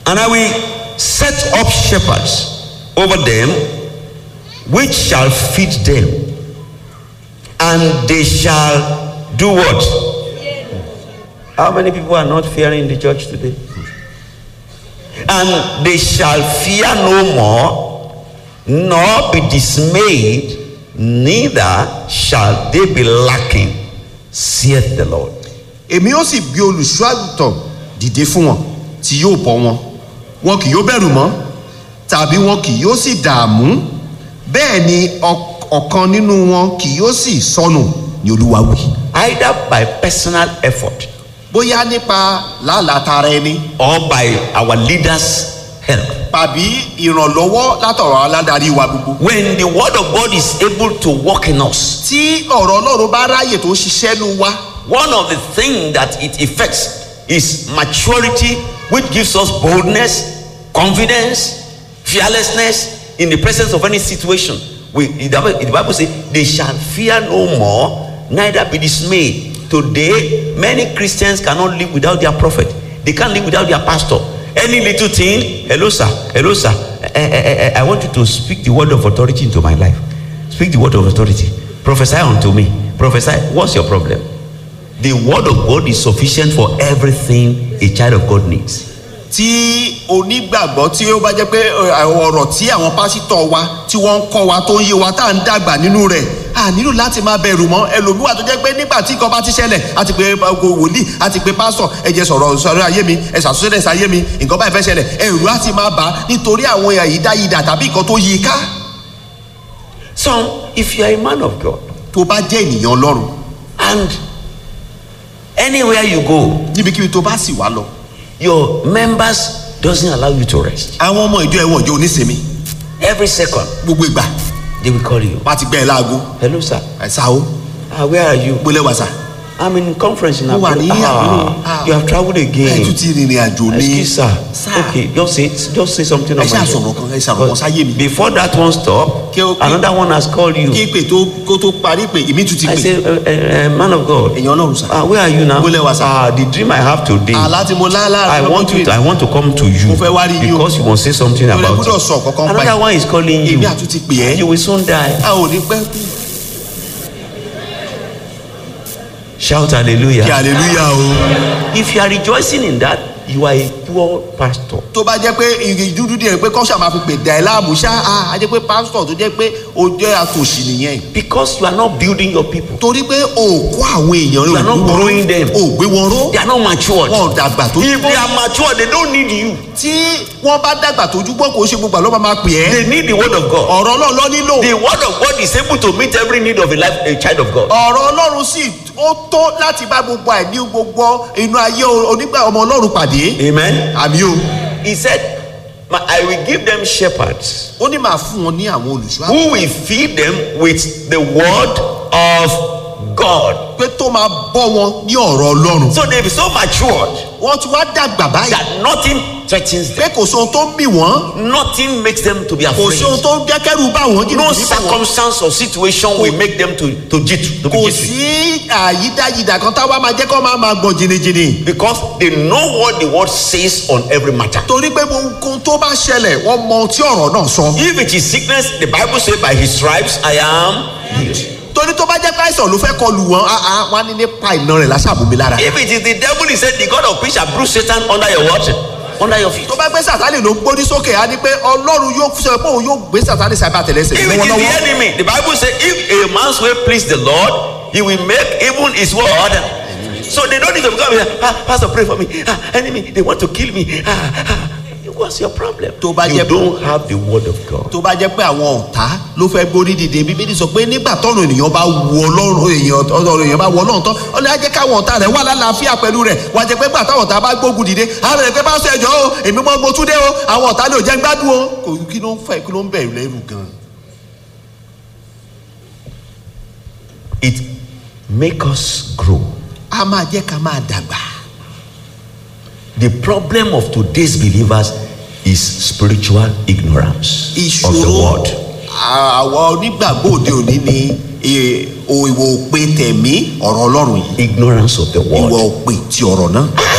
And I will set up shepherds over them, which shall feed them, and they shall do what? How many people are not fearing in the church today? And they shall fear no more, nor be dismayed, neither shall they be lacking, saith the Lord. èmi ó sì gbé olùṣọ́ àgùntàn dìde fún wọn tí yóò bọ́ wọn wọn kì yóò bẹ̀rù mọ́ tàbí wọn kì yóò sì dààmú bẹ́ẹ̀ ni ọ- ọ̀kan nínú wọn kì yóò sì sọnù ní olúwa wí. Either by personal effort bóyá nípa làálàá tara ẹni or by our leaders' help. tàbí ìrànlọ́wọ́ látọ̀rọ̀ aládarí wa gbogbo. When the word of God is able to work in us, tí ọ̀rọ̀ ọlọ́run bá ráyè tó ṣiṣẹ́ nu wa one of the things that it affects is maturity, which gives us boldness, confidence, fearlessness in the presence of any situation. We, the Bible the Bible says, they shall fear no more, neither be dismayed. Today, many Christians cannot live without their prophet. They can't live without their pastor. Any little thing, hello sir, hello sir, eh, eh, eh, eh, I want you to speak the word of authority into my life. Speak the word of authority. Prophesy unto me. Prophesy. What's your problem? The word of God is sufficient for everything a child of God needs. tí onígbàgbọ́ tí ó bá jẹ́ pé ẹ, àwọn ọ̀rọ̀ tí àwọn pásítọ̀ wa tí wọ́n ń kọ́ wa tó ń yé wa tá à ń dàgbà nínú rẹ̀ a nílò láti máa bẹ̀rù mọ́ ẹlòmíwà tó jẹ́ pé nígbà tí nǹkan bá ti ṣẹlẹ̀ a ti pe gbogbo wòlíì a ti pe pásítọ̀ ẹ jẹ́ sọ̀rọ̀ sọ̀rọ̀ ayé mi ẹ ṣàtúnṣe sí ayé mi nǹkan báyìí fẹ́ ṣẹlẹ̀ ẹ̀rù á ti máa bà á nítorí àwọn àyídáyidà tàbí nǹkan tó yí i ká So, if you are a man of God tó bá jẹ́ ènìyàn ọlọ́run and anywhere you go, níbikíbi tó bá sì wá lọ your members doesn't allow you to rest. àwọn ọmọ ìjọ ẹ̀wọ̀n ìjọ onísinmi Every second gbogbo ìgbà they will call you. wọ́n á ti gbẹ́ ẹ láago Hello, sir. ẹ̀ sá o Ah, where are you? gbólẹ̀ wà sá I'm in conference in Mo wà ní Abuja. àbúrò. Ah, Ah. you have traveled ẹ̀ again. tún ti rìnrìn àjò ní Excuse sir. Sir. Okay, just say just say something ẹ on my ṣáà sọ̀rọ̀ kan ẹ ṣàrọ̀ kan sáyé mi. Before that one stop, Kí o- kí- another one has called you. kí pè tó kó tó parí pé èmi tún ti I pè say, uh, uh, uh, man of God. èèyàn ọlọ́run sà. Ah, where are you now? Bólẹ̀ wá, sir. Ah, the dream I have today. àlá tí mo lá láàrin I want you. To, I want to come to you Mo fẹ́ wá rí yín o. because you must say something Torí ẹ about gbọ́dọ̀ sọ kankan it. pa Another ẹ̀. one is calling you. èmi àtún ti pè ẹ́ You will soon die. a ò ní pẹ́ kú. Shout kí hallelujah. hallelujah o. If you are rejoicing in that, you are a poor pastor. tó bá jẹ́ pé igi dúdú díẹ̀ pé kọ́ṣà máa fi pè dà ẹ́ láàmú ṣá a á jẹ́ pé pásítọ̀ tó jẹ́ pé o jẹ́ àtòṣì nìyẹn. Because you are not building your people. torí pé o ò kó àwọn èèyàn You rẹ̀ are not o ò gbé wọn growing them. ró. o ò gbé wọn ró. They are not matured. wọn ò dàgbà tó If they are matured, they don't need you. tí wọ́n bá dàgbà tójú gbọ́ kó ṣe gbogbo àlọ́ máa máa pè ẹ́. They need the word of God. ọ̀rọ̀ ọlọ́run lọ nílò. The word of God is able to meet every need of a life, a child of God. ọ̀rọ̀ ọlọ́run sì ó tó láti bá gbogbo àìní gbogbo inú ayé onígbà ọmọ ọlọ́run pàdé. Amen. àmì o. He said, "My- I will give them shepherds ó ní màá fún wọn ní àwọn olùṣọ́ who will feed them with the word of God. pé tó máa bọ́ wọn ní ọ̀rọ̀ ọlọ́run. So they be so matured wọ́n ti wá dàgbà báyìí. that nothing threatens them. pé kò sóhun tó ń bì wọ́n. Nothing makes them to be kò afraid. sóhun tó ń jẹ́ kẹ́rù bá wọn. No circumstance or situation will make them to to jit to be kò jittery. sí àyídáyidà kan táwa máa jẹ́ kó máa máa gbọ̀n jìnnìjìnnì. because they know what the word says on every matter. torí pé ohun tó bá ṣẹlẹ̀ wọ́n mọ ohun tí ọ̀rọ̀ náà sọ. If it is sickness, the Bible says, "By His stripes I am healed." torí tó bá jẹ́ pé àìsàn ló fẹ́ kọlù wọn ah, ah, wọ́n á ní nípa iná rẹ̀ láṣàbùnmi lára. If it is the devil, he said, "The God of peace shall bruise Satan under your what? Under your feet." tó bá gbé sàtánì ló gbórí sókè á ní pé ọlọ́run yóò sọ pé òun yóò gbé sàtánì sábà tẹ̀lẹ́sẹ̀ If it is the lọ́wọ́lọ́wọ́. enemy, the Bible says, "If a man's way please the Lord, He will make even His word." So they don't need to come here. Ah, Pastor, pray for me. Ah, enemy, they want to kill me. Ah, ah. What's your problem? Tó bá You jẹ́- don't have the word of God. tó bá jẹ́ pé àwọn ọ̀tá ló fẹ́ gbórí dìde bíbélì sọ pé nígbà tọ́run ènìyàn bá wọ ọlọ́run èèyàn ọ̀rọ̀ èèyàn bá wọ ọlọ́run tán ọlọ́run á jẹ́ káwọn ọ̀tá rẹ̀ wà lálàáfíà pẹ̀lú rẹ̀ wà á jẹ́ pé gbà táwọn ọ̀tá bá gbógun dìde á bẹ̀rẹ̀ pé bá sọ ẹjọ́ o èmi mọ́ mo tún dé o àwọn ọ̀tá lè jẹ́ ń gbádùn o kò kí ló ń fẹ́ kí ló ń bẹ̀rù lẹ́rù gan. It make us grow. a máa jẹ́ ká máa dàgbà. The problem of today's believers is spiritual ignorance of the ìṣòro word. àwọn onígbàgbọ́ òde òní ni eh, o ìwọ òpè tẹ̀mí ọ̀rọ̀ ọlọ́run yìí Ignorance of the ìwọ word. òpè ti ọ̀rọ̀ náà.